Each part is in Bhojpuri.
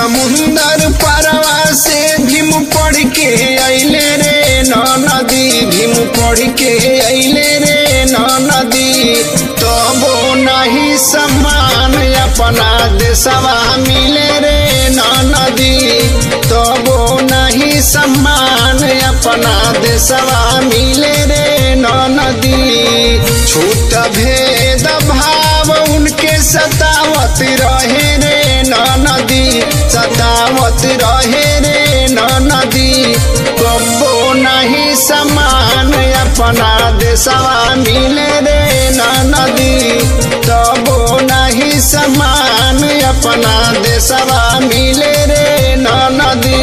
समुंदर परवा से भीम पढ़ के अइले रे न नदी भीम पढ़ के अइले रे न नदी तबो नहीं सम्मान अपना देशवा मिले रे न नदी तबो नहीं सम्मान अपना देशवा मिले रे न नदी छूट भेद भाव उनके सतावत रहे रे न नदी सतावत रहे रे न नदी कबो नहीं समान अपना देशवा मिले रे न नदी तबो नहीं समान अपना देशवा मिले रे न नदी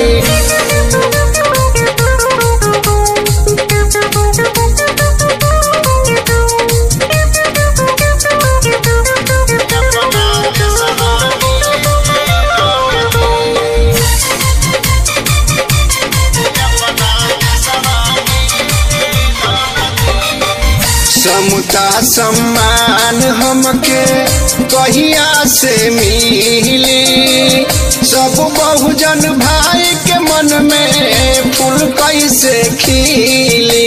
समता सम्मान हमके कहिया से मिली सब बहुजन भाई के मन में फूल कैसे खिली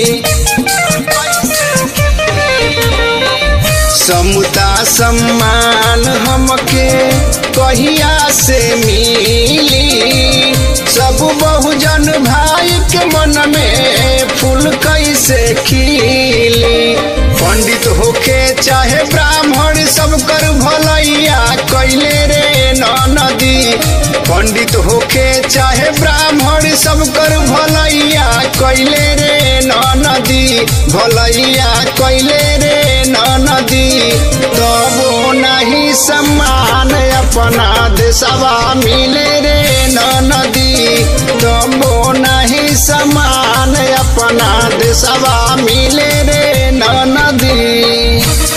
समता सम्मान हमके कहिया से मिली सब बहुजन भाई के मन में फूल कैसे खिली पंडित होके चाहे ब्राह्मण सब कर भलैया कैले रे न नदी पंडित होके चाहे ब्राह्मण सब कर भलैया कैले रे न नदी भलैया कैले रे न नदी तबो नहीं सम्मान अपना देशवा मिले रे न नदी तबो नहीं सम्मान अपना देशवा मिले रे न नदी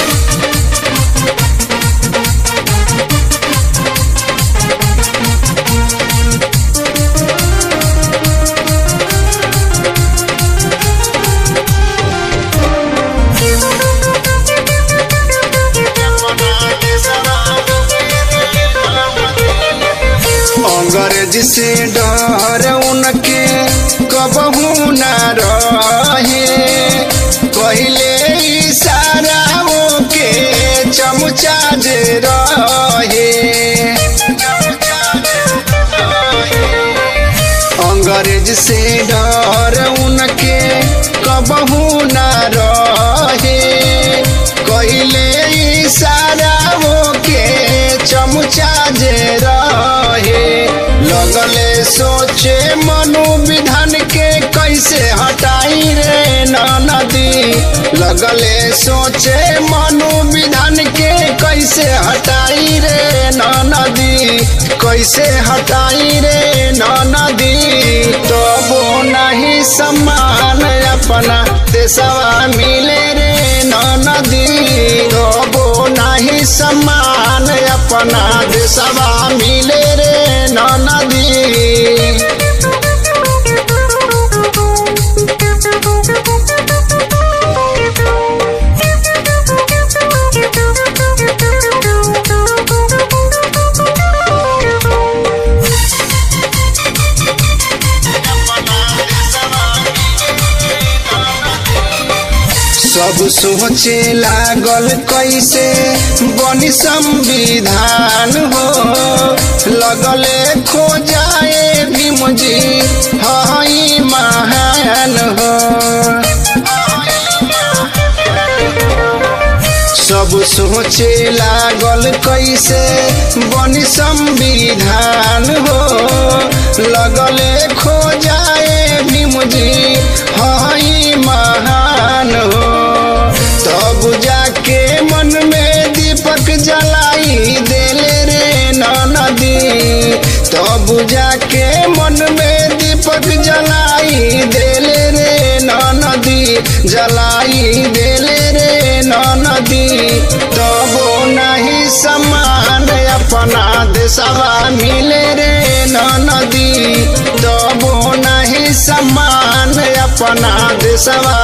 अंग्रेज से डर उनके कबहू न रहे पहले इशारा के चमचा जे रहे अंग्रेज से डर उनके कबहू न रहे कैले इशारा के चमचा जे रहे लगले सोचे मनु विधान के कैसे हटाई रे न नदी लगले सोचे मनु विधान के कैसे हटाई रे न नदी कैसे हटाई रे न नदी तबो नहीं सम्मान अपना देशवा मिले रे न नदी तबो नहीं सम्मान अपना देशवा मिले रे न नदी सब सोचे लागल कैसे बनी संविधान हो लगले खो जाए भीम जी हई महान हो सब सोचे लागल कैसे बनी संविधान हो लगले खो जाए भीम जी हई महान हो तब जाके मन में दीपक जलाई देले रे न नदी तब जाके मन में दीपक जलाई देले रे न नदी जलाई देले रे न नदी तबो नहीं समान अपना देशवा मिले रे न नदी तबो नहीं समान अपना देशवा